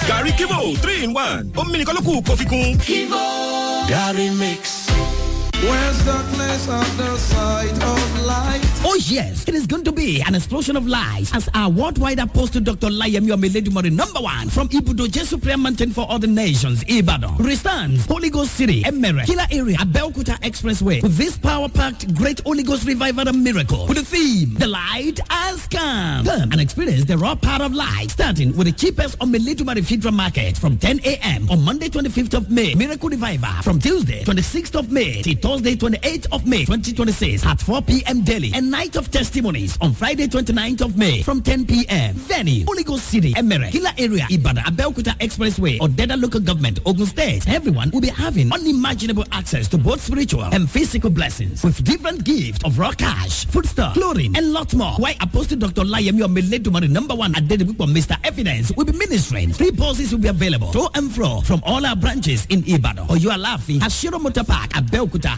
gàrí kíbo three in one omi nìkan ló kù kó fi kún. kíbo gàrí mix. Where's darkness on the side of light? Oh yes, it is going to be an explosion of lights as our worldwide apostle Dr. Layemi Omeledumori number one from Ibudo Jesu Prayer Mountain for all the nations, Ibadan, restands Holy Ghost City, Emere, Killer Area, Abeokuta Expressway with this power-packed great Holy Ghost revival and miracle with the theme, The Light Has Come. Come and experience the raw power of light starting with the cheapest Omeledumori Fidra Market from 10 a.m. on Monday 25th of May, Miracle Revival from Tuesday 26th of May till Thursday 28th of May 2026 at 4 p.m. daily and night of testimonies on Friday 29th of May from 10 p.m. Venue Holy Ghost City, Emere, Killer Area, Ibadan, Abeokuta Expressway or Deda Local Government, Ogun State. Everyone will be having unimaginable access to both spiritual and physical blessings with different gifts of raw cash, food stuff, clothing, and lot more. Why Apostle Dr. Layemi Omeledumari number one at Dedibupo, Mr. Evidence will be ministering. Three buses will be available to and fro from all our branches in Ibadan. Or you are laughing at Shiro Motor Park, Abeokuta,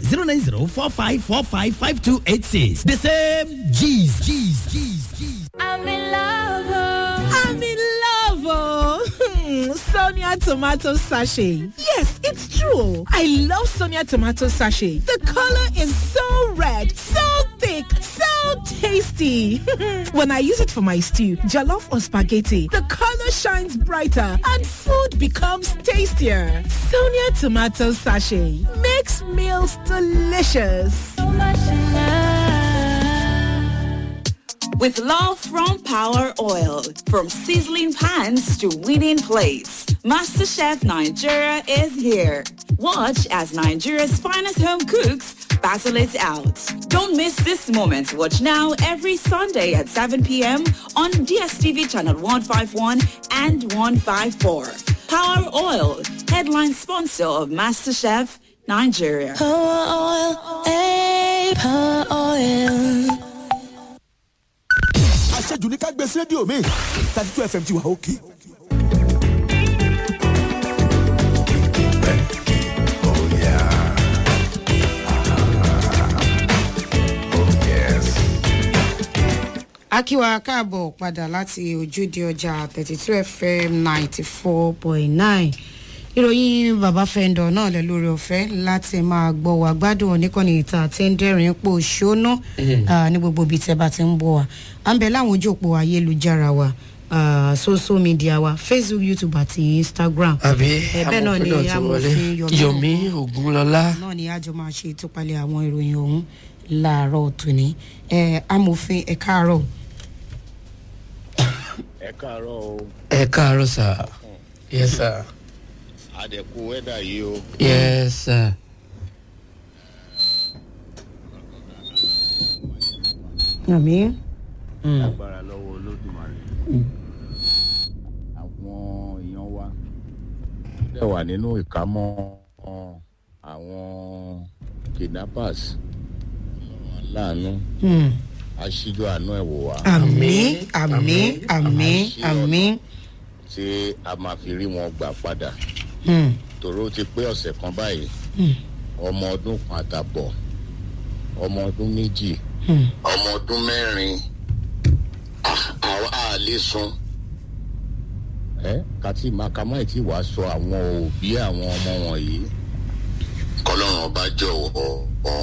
09045455286. The same Jesus. Jesus. Jesus. I'm in love. I'm in love. Oh. Sonia tomato sachet. Yes, it's true. I love Sonia tomato sachet. The color is so red, so thick, so tasty. when I use it for my stew, jollof or spaghetti, the color shines brighter and food becomes tastier. Sonia tomato sachet makes meals delicious. With love from Power Oil, from sizzling pans to winning plates, MasterChef Nigeria is here. Watch as Nigeria's finest home cooks battle it out. Don't miss this moment. Watch now every Sunday at 7 p.m. on DSTV channel 151 and 154. Power Oil, headline sponsor of MasterChef Nigeria. Power oil, hey, power oil. àṣejù ní ká gbé sí rédíò mi thirty two fm ti wà òkè. akíwa káàbọ̀ padà láti ojúde ọjà thirty two fm ninety four point nine ìròyìn bàbá fẹ́ndọ̀ náà lẹ lórí ọ̀fẹ́ láti máa gbọ́ wá gbádùn oníkànnì ìta àti ẹ̀ńdẹ́rìn pò ṣóná ní gbogbo ibi tẹ́ bá ti ń bọ̀ wá à ń bẹ láwọn ojú òpó ayélujára wa uh, social media wa facebook youtube àti instagram. àbí bẹ́ẹ̀ náà ni amòfin yomi ogunlọlá. náà ni àjọ máa ṣe ìtúpalẹ̀ àwọn ìròyìn ọ̀hún láàárọ̀ tòní amòfin ẹ̀ káàárọ̀. ẹ káàárọ̀ o. ẹ káàárọ̀ sà yes sir. àdẹ̀kù wẹ́dà yìí o. yes sir. àmì. agbára lọ́wọ́ olódùmarè. àwọn èèyàn wa dẹ̀ wà nínú ìkámọ́ àwọn kidnappers láàánú aṣíjú àánú ẹ̀ wò wá. àmì àmì àmì àmì. tí a máa fi rí wọn gbà padà. tòró ti pé ọ̀sẹ̀ kan báyìí ọmọ ọdún kan àtàbọ̀ ọmọ ọdún méjì ọmọ ọdún mẹ́rin àwọn àlè sun ẹ kàtí màkàmáì tí wàá sọ àwọn òbí àwọn ọmọ wọ̀nyí kọlọ́run ọba jọ̀wọ́ ọ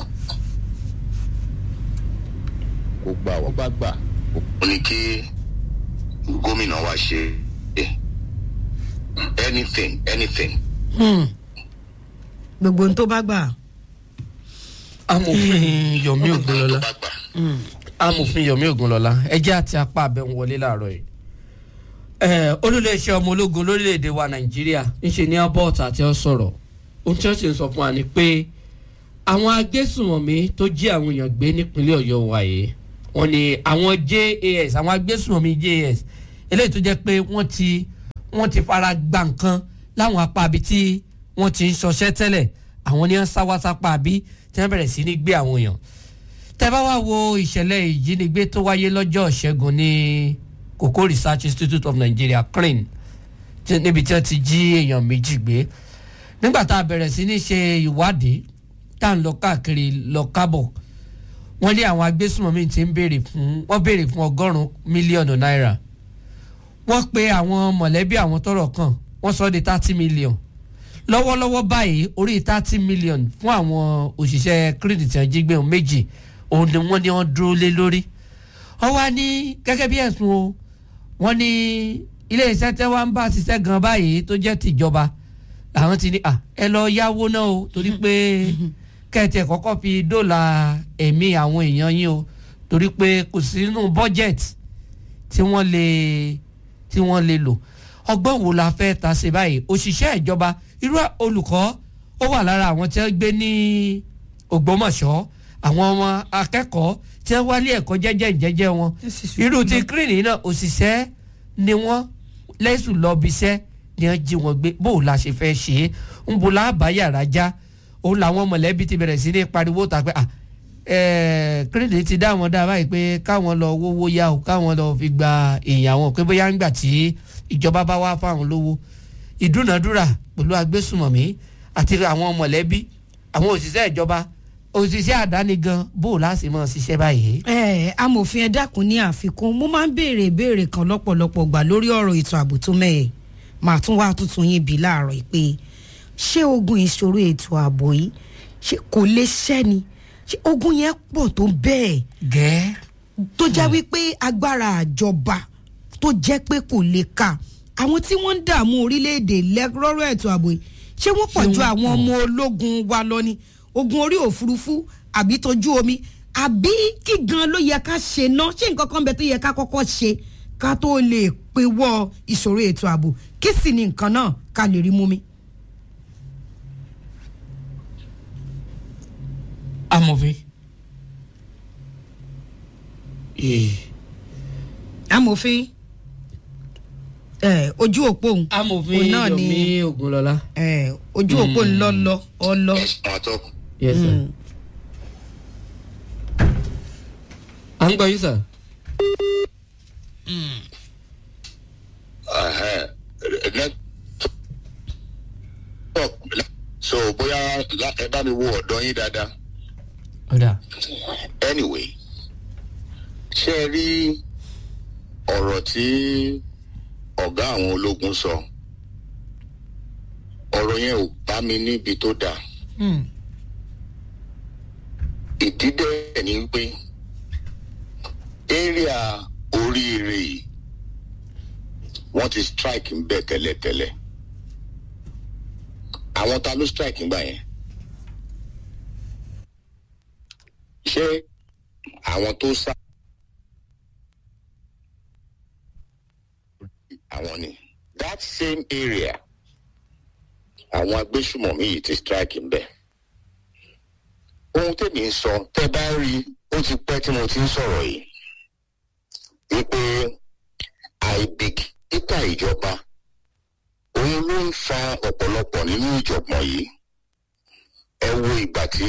kó gbà wọ́n bá gbà. ó ní kí gómìnà wa ṣe anything anything. gbogbo ohun tó bá gbà. amòfin yomi ogunlọlá amòfin yomi ogunlọlá ẹjẹ àti apá abẹ́hùn wọlé láàárọ̀ yìí olùléeṣẹ́ ọmọ ológun lórílẹ̀‐èdè wa nàìjíríà ńṣe ní albert àti ọ̀sọ̀rọ̀ ohun tí wọ́n ṣe ń sọ fún wa ni pé àwọn agbésùnmọ̀mí tó jí àwọn èèyàn gbé nípínlẹ̀ ọ̀yọ́ wa yìí wọ́n ní àwọn jas àwọn agbésùnmọ̀mí jas eléyìí tó jẹ́ pé wọ́n ti wọ́n ti fara gba nǹkan láwọn apá abi tí wọ́n ti ń ṣọṣẹ́ tẹ́lẹ̀ àwọn ní wọ́n sáwásápá abi tí wọ́n bẹ̀rẹ̀ sí ní gbé àwọn èèyàn tẹ́ bá wá wo ìṣẹ̀lẹ̀ ìjínigbé tó wáyé lọ́jọ́ ìṣẹ́gun ní koko research institute of nigeria crin níbi tí wọ́n ti jí èèyàn méjì gbé nígbà tá a bẹ̀rẹ̀ sí ní ṣe ìwádìí tá à ń lọ káàkiri lọ kábọ̀ wọ́n lé àwọn agbésùnmọ̀mí tí ń béèrè fún wọ́n béèrè fún ọgọ́rùn-ún mílíọ̀nù náírà wọ́n pe àwọn mọ̀lẹ́bí àwọn tọrọ kàn wọ́n sọ ọ́ di thirty million lọ́wọ́lọ́wọ́ báyìí orí thirty million fún àwọn òṣìṣẹ́ credit tí wọ́n jí gbé wọn méjì òun ni wọ́n ní wọ́n dúró lé lórí wọ́n wá ní gẹ́gẹ́ bí ẹ̀sùn o wọ́n ní ilé iṣẹ́ tẹ́ wá ń bá ṣiṣẹ́ gan báyìí tó jẹ́ tìjọba làwọn ti ní à ẹ lọ yáwó náà o torí pé kẹ́ẹ̀tì ẹ̀ kọ́kọ́ fi dóòlà ẹ̀mí àwọn èèyàn yín o torí pé kò sí nínú bọ́jẹ̀tì tí wọ́n lè tí wọ́n lè lò ọgbọ́n wo la fẹ́ ta ṣe báyìí òṣìṣẹ́ ìjọba irú olùkọ́ ó wà lára àwọn tí wọ́n gbé ní ògbómọ̀ṣọ́ àwọn ọmọ akẹ́kọ̀ọ́ tí wọ́n wálé ẹ̀kọ́ jẹ́jẹ́ jẹ́jẹ́ wọn irú ti kírìnì náà òṣìṣẹ́ ni wọ́n lẹ́sùn lọ bíṣẹ́ ni wọ́n jí wọn gbé bó o la ṣe fẹ́ ṣe é ń bo láàbá yàrá já òun làwọn mọ̀lẹ́bí ti bẹ̀rẹ̀ sí ní pariwo ta pé ah kírìnì ti dá wọn dá báyìí pé káwọn lọ wówó yá o káwọn lọ fi gba èèyàn wọn pé bóyá ń gbà tí ìjọba bá wá fáwọn lówó ìdúnàdúrà pẹ̀lú agbésùmọ̀mí àti àwọn mọ̀lẹ́bí àwọn òṣìṣẹ́ ìjọba òṣìṣẹ́ àdáni gan bó o láti mọ̀ ṣiṣẹ́ báyìí. ẹ amòfin ẹ dákun ní àfikún mo máa ń béèrè ìbéèrè kan lọ́pọ̀lọpọ̀ gbà lórí ọ̀rọ̀ ètò ààbò tó mẹ́ẹ̀ màá tún wá tuntun yín bí láàárọ̀ yìí pé ṣé ogun ìṣòro ètò ààbò yìí ṣé kò lè ṣẹ́ ni ṣé ogun yẹn pọ̀ tó bẹ́ẹ̀ gẹ́ẹ́ tó jẹ́ wípé agbára àjọba tó jẹ́ pé kò lè ka àwọn tí wọ́n ń dààmú orílẹ̀-èdè lẹ́rọ́rọ́ ètò ààbò yìí ṣé wọ́n pọ̀ ju àwọn ọmọ ológun wa lọ ni ogun orí òfurufú àbí tójú omi àbí kí gan ló yẹ ká ṣe ná ṣé nǹkan kan bẹ tó yẹ ká kọ́kọ́ ṣe ká tó lè pewọ́ ìṣòro ètò ààbò kí sì ni nǹkan náà ká lè rí mú mi. amòfin. amòfin ẹ ojú òpó òun amòfin òun náà ni yomi ogunlọla. ẹ ojú òpó ń lọ lọ ọ lọ. yes sir. à ń gbọ́ yín sir. so bóyá ẹ bá mi wo ọ̀dọ́ yín dáadáa. ọ̀dà. anyway ṣé ẹ rí ọ̀rọ̀ tí ọ̀gá àwọn ológun sọ ọ̀rọ̀ yẹn ò bá mi níbi tó dáa ìdí dẹ̀ ni pé area oríire yìí wọ́n ti strike ń bẹ̀ tẹ́lẹ̀tẹ́lẹ̀ àwọn ta ló strike ń gbà yẹn ṣé àwọn tó sá àwọn ni that same area àwọn agbésùmọ̀mí yìí ti strike ń bẹ̀ ohun tèmi ń sọ tẹ́ bá rí ó ti pẹ́ tí mo ti ń sọ̀rọ̀ yìí wípé àìbìkítà ìjọba òun ló ń fa ọ̀pọ̀lọpọ̀ nínú ìjọ̀gbọ̀n yìí ẹ wo ìgbà tí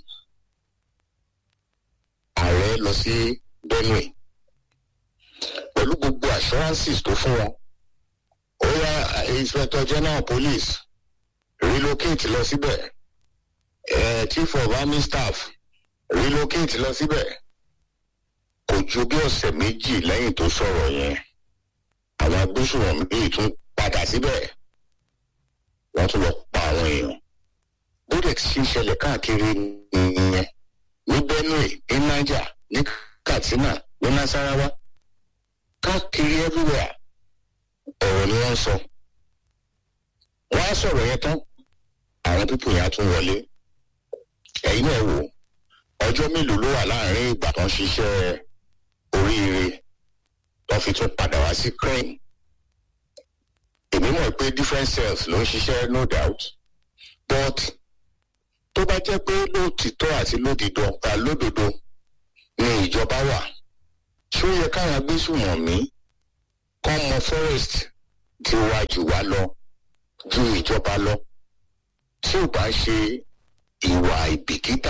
ààrẹ lọ sí benue pẹ̀lú gbogbo assurances tó fún wọn ó yá inspector general police relocate lọ síbẹ̀ eh, chief of army staff relocate lọ síbẹ̀ kò ju bí ọ̀sẹ̀ méjì lẹ́yìn tó sọ̀rọ̀ yẹn àwọn agbésùnmọ̀mí yìí tún padà síbẹ̀ wọ́n tún lọ pa àwọn èèyàn bódex ṣe ṣẹlẹ̀ káàkiri nìyẹn ní benue ní niger ní katsina ní nasarawa káàkiri everywhere ọ̀rọ̀ ni wọ́n sọ wọ́n á sọ̀rọ̀ yẹn tán àwọn pípò yẹn á tún wọlé ẹ̀yin náà wò ọjọ́ mélòó ló wà láàrin ìgbà kan ṣiṣẹ́ oríire tó fi tún padà wá sí crane èmi mọ̀ pé different cells ló ń ṣiṣẹ́ no doubt but tó bá jẹ́ pé lóòtítọ́ àti lódìdọ́ ta lódodo ni ìjọba wà ṣó yẹ káwọn agbésùmọ̀mí kọ́ mọ forest ti wá jù wá lọ ju ìjọba lọ tí ò bá ṣe ìwà ìbìkítà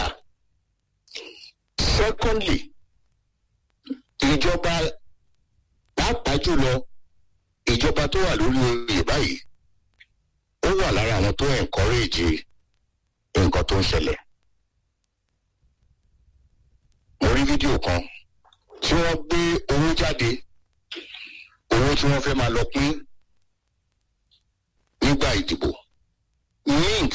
secondly ìjọba pàápàá jùlọ ìjọba tó wà lórí oyè báyìí ó wà lára àwọn tó encourage nǹkan tó ń ṣẹlẹ̀ mo rí fídíò kan tí wọ́n gbé owó jáde owó tí wọ́n fẹ́ máa lọ pín nígbà ìdìbò mint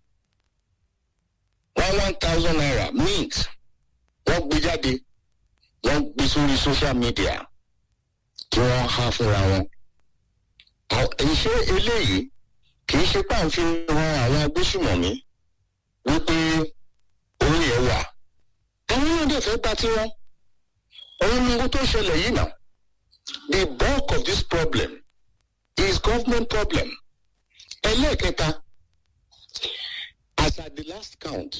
one one thousand naira mint wọ́n gbé jáde wọ́n gbé sórí social media tí wọ́n há fúnra wọn. ìṣe eléyìí kì í ṣe páǹfin ran àwọn agbésùmọ̀mí wípé owó yẹn wà. àwọn náà dẹ̀ fẹ́ gba tiwọn. òun ni owó tó ṣẹlẹ̀ yìí náà. the bulk of this problem is government problem. ẹlẹ́ẹ̀kẹta as at the last count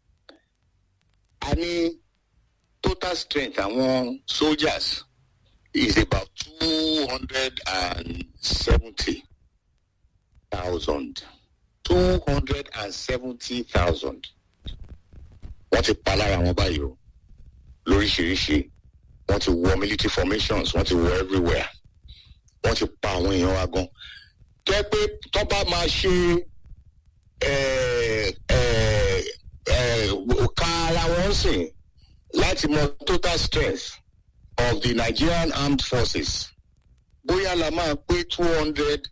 a ní total strength àwọn soldiers is about two hundred and seventy thousand two hundred and seventy thousand wọ́n ti pa lára wọn báyìí o lóríṣiríṣi wọ́n ti wọ military formations wọ́n ti wọ everywhere wọ́n ti pa àwọn èèyàn wa gan tẹ́ pé tọ́ bá máa ṣe ẹ̀ ẹ̀ ẹ̀ ká ara wọn sìn láti mọ total strength of the Nigerian armed forces bóyá la máa pé two hundred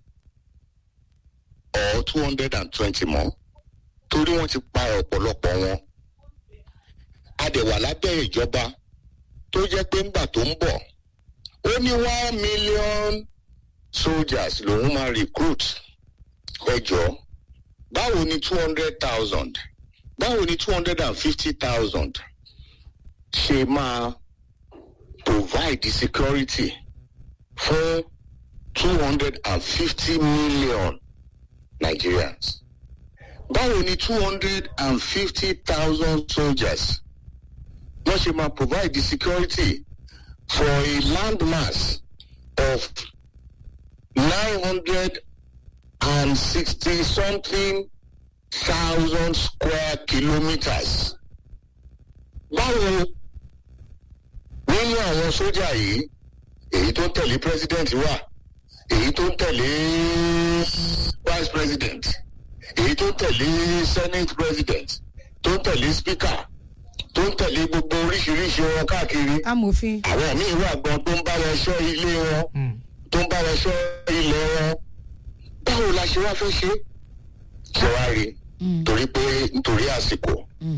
or two hundred and twenty mọ́ torí wọ́n ti pa ọ̀pọ̀lọpọ̀ wọn a dẹ̀ wà lábẹ́ ìjọba tó jẹ́ pé ńgbà tó ń bọ̀ ó ní one million soldiers lòun máa recruit ẹ jọ báwo ni two hundred thousand báwo ni two hundred and fifty thousand ṣe máa provide the security fún two hundred and fifty million Nigerians. Báwo ni two hundred and fifty thousand soldiers wọ́n ṣe máa provide the security for a land mass of nine hundred and sixty something thousand square kilometres. Báwo nínú àwọn sójà yìí èyí tó ń tẹ̀lé president wà èyí tó ń tẹ̀lé vice president èyí tó ń tẹ̀lé senate president tó ń tẹ̀lé speaker tó ń tẹ̀lé gbogbo oríṣiríṣi wọn káàkiri amòfin àwọn míì wà gan tó ń bá wọn ṣọ́ ilé wọn tó ń bá wọn ṣọ́ ilẹ̀ wọn báwo la ṣe wá fẹ́ ṣe ṣe wá rí torí pé nítorí àsìkò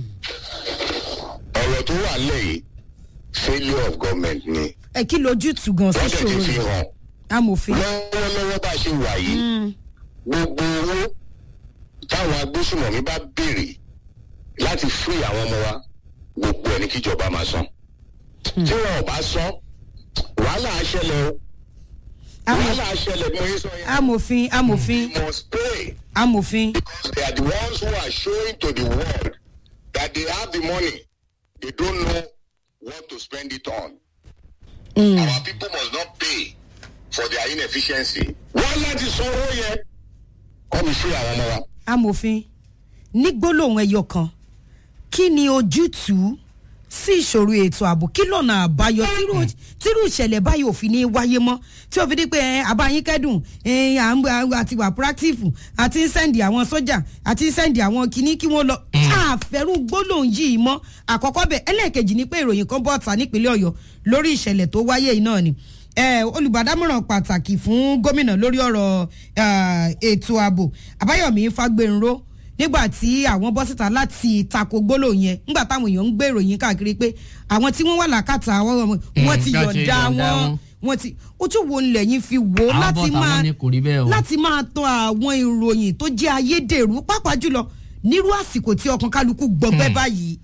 ọ̀rọ̀ tó wà lẹ́yìn failure of government ni ẹ kí lójútùú gan sí wọ́n dẹ̀ ti ṣòro fi yìí hàn amòfin lọ́wọ́lọ́wọ́ bá a ṣe wà yìí gbogbo owó táwọn agbésùmọ̀mí bá béèrè láti fún àwọn ọmọ wa gbogbo ẹ̀ ní kíjọba máa san tí wọn ò bá san wàhálà á ṣẹlẹ̀ o wàhálà á ṣẹlẹ̀ bí mo yẹ sọ yẹn amòfin amòfin they must pay amòfin because they are the ones who are showing to the world that they have the money they don't know what to spend it on. Our people must not pay for their inefficiency. wọ́n láti san owó yẹn kọ́ mi sí àwọn ọmọ wa. amòfin ní gbólóhùn ẹyọ kan kí ni ojútùú sí ìṣòro ètò ààbò kí lọ́nà àbáyọ tírú- tírú ìṣẹ̀lẹ̀ báyìí ò fi ní wáyé mọ́ tí ó fi di pé ẹ, àbáyín kẹ́dùn ẹ, à ń à- àti wà proactive àti ń sẹ́ndì àwọn sójà àti ń sẹ́ndì àwọn kinní kí wọ́n lọ àfẹ́rù gbólóhùn yìí mọ́ àkọ́kọ́ bẹ̀ ẹlẹ́ẹ̀kejì ni pé ìròyìn kan bọ́ ta nípínlẹ̀ ọ̀yọ́ lórí ìṣẹ̀lẹ̀ tó wáyé yìí náà ni ẹ, olùbádámọ̀ràn pàtàkì fún gómìnà lórí ọ̀rọ̀ eh, ètò ààbò àbáyọ̀mí fagbénró nígbà tí àwọn bọ́ síta láti tako gbólóhùn yẹn nígbà táwọn èèyàn ń gbé ìròyìn káàkiri pé àwọn tí wọ́n wà lákàtà àwọn ọmọ wọn ti Mm, bá ṣe yọ̀ǹda yọ̀ǹda wọn wọn. wọn ti ojú wo ńlẹ̀ yín fi wò ó Àwọn láti bọ́ta máa wọn ní kò rí bẹ́ẹ̀ o. láti máa tan àwọn ìròyìn tó jẹ́ ayédèrú pàápàá jùlọ nírú àsìkò tí ọkàn kálukú gbọgbẹ́ báyìí.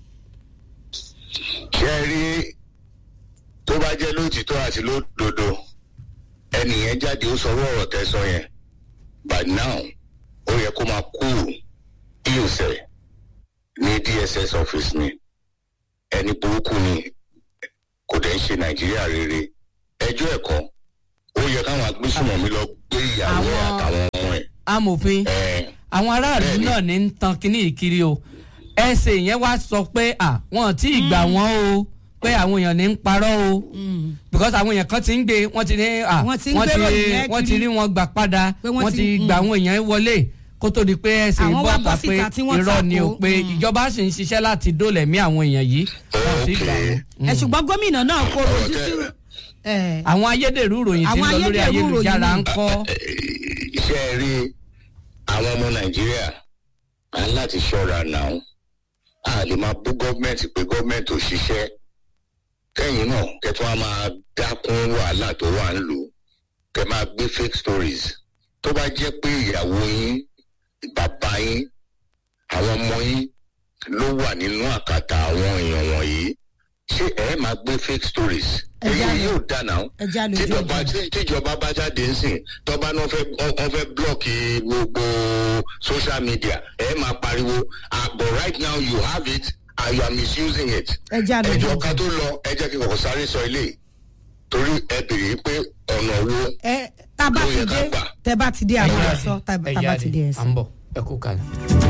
ṣé ẹ rí tó bá jẹ́ lóòtítọ́ àti lódodo ẹnìyẹn jáde ó sọ ọ̀rọ̀ tẹ́sán yẹn by now ó yẹ kó máa kú ìyòsẹ̀ ní dss office ni ẹni burúkú ni kò dẹ̀ ń ṣe nàìjíríà rere ẹjọ́ ẹ̀kọ́ ó yẹ káwọn agbésùnmọ̀mí lọ gbé ìyàwó ẹ̀ àtàwọn ọmọ ẹ̀ amòfin àwọn aráàlú náà ní ń tan kínní ìkiri o ẹsẹ̀ yẹn wá sọ pé à wọn tí ì gbà wọ́n o pé àwọn èèyàn ní ń parọ́ o because àwọn èèyàn kan ti ń gbé wọ́n ti ní à Wọ́n ti ń gbé ròyìn yẹn wọ́n ti kiri. rí wọn gbà padà Pé wọ́n wọ́n ti- ti mm. gbà àwọn èèyàn wọlé kó tó di pé ẹsẹ̀ Àwọn wá bọ́ bọ́ ta pé síta tí wọ́n irọ́ ni o tako, pé ìjọba sì ń ṣiṣẹ́ láti dólẹ̀mí àwọn èèyàn yìí wọ́n sì gbà wọ́n. ẹ ṣùgbọ́n gómìnà náà kó rojú sí ẹ, àwọn ayédèrú ìròyìn tí ń Àwọn lọ lórí ayédèrú ayélujára ìròyìn ń kọ́ iṣẹ́ rí àwọn àwọn ọmọ nàìjíríà á láti ṣọ́ra náà a lè máa bú gọ́ọ̀mẹ̀ntì pé gọ́ọ̀mẹ̀ntì ò ṣiṣẹ́ kẹ́yìn náà kẹ́tọ́ á máa dákún wàhálà tó wà ń lò kẹ́ máa gbé fake stories tó bá jẹ́ pé ìyàwó yín bàbá yín àwọn ọmọ yín ló wà nínú àkàtà àwọn èèyàn wọ̀nyí ṣé ẹ máa gbé fake stories èyí yóò dà náà ẹja lójú tíjọba tí- tíjọba bá jáde ń sìn tọ́ba náà fẹ́ wọ́n fẹ́ blọ́ọ̀kì gbogbo social media ẹ máa pariwo ah but right now you have it and you are misusing it. ẹja lójú ẹjọ́ ká tó lọ ẹ jẹ́ kí n kọ̀kọ́ sáré sọ ilé yìí. torí ẹ bèrè pé ọ̀nà wo ẹ tá a bá ló ti yẹ ká dé gbà. tẹ bá ti dé àwọn ọ̀sọ́ tá a ẹ bá ti dé jáde ẹ̀sìn. à ń bọ̀ ẹ kú kalẹ̀.